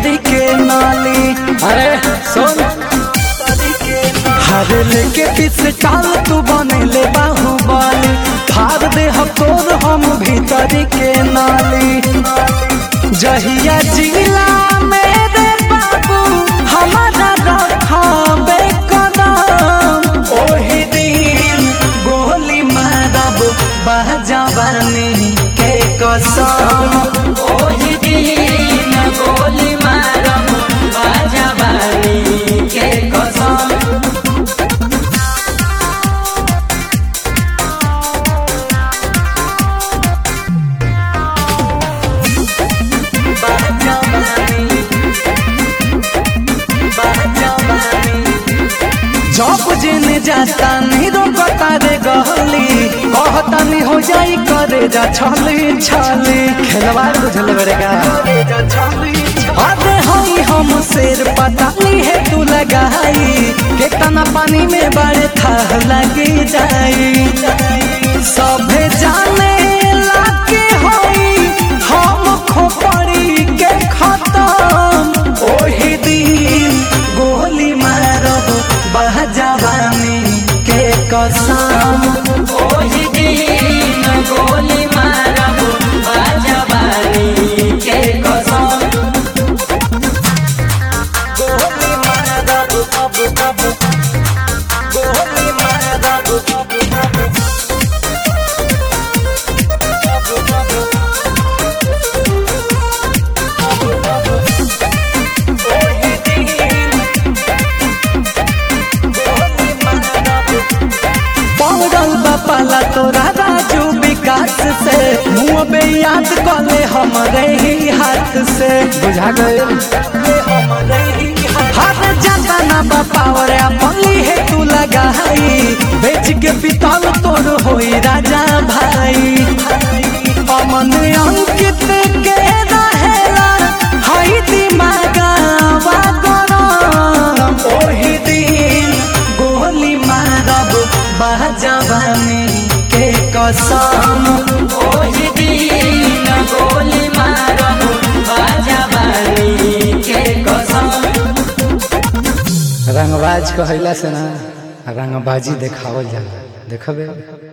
भीतरी के नाली अरे सुन हर लेके पीछे चाल तू बनेले बाहुबली फाड़ दे हम तोर हम भीतरी के नाली जहिया जिला मेरे बाबू हमारा रखाबे कदम ओही दिन गोली मारब बहजवानी के कसम ओही दिन गोली मारब बहजवानी के कसम जब जिन जाता नहीं रोकता रे गहली कहता नहीं हो जाई करे जा छली छली खेलवार बुझल बरेगा अरे हई हम शेर पता नहीं है तू लगाई कितना पानी में बड़े था लगी जाई सभे जाने लागे हई हम खोपड़ी के खत्म ओही दिन गोली मारब बहजवानी के कसम ओही दिन गोली मारब बहजवानी के कसम गोली मारब अब अब गोली मारब अब अब पौड़ल बपाला तोरा राजू विकास से मुँह बे याद कले हमरे ही हाथ से बुझा गए हाथ जाता ना बपावर अपनी है तू लगाई बेच के पितल तोर होई राजा भाई अमन अंकित के रहेला हई दिमागवा गरम ओही दिन गोली मारब बहजवानी के कसम ओही दिन गोली मारब बहजवानी के कसम रंगबाज कहला से ना रंगबाजी देखावल जाला देखबे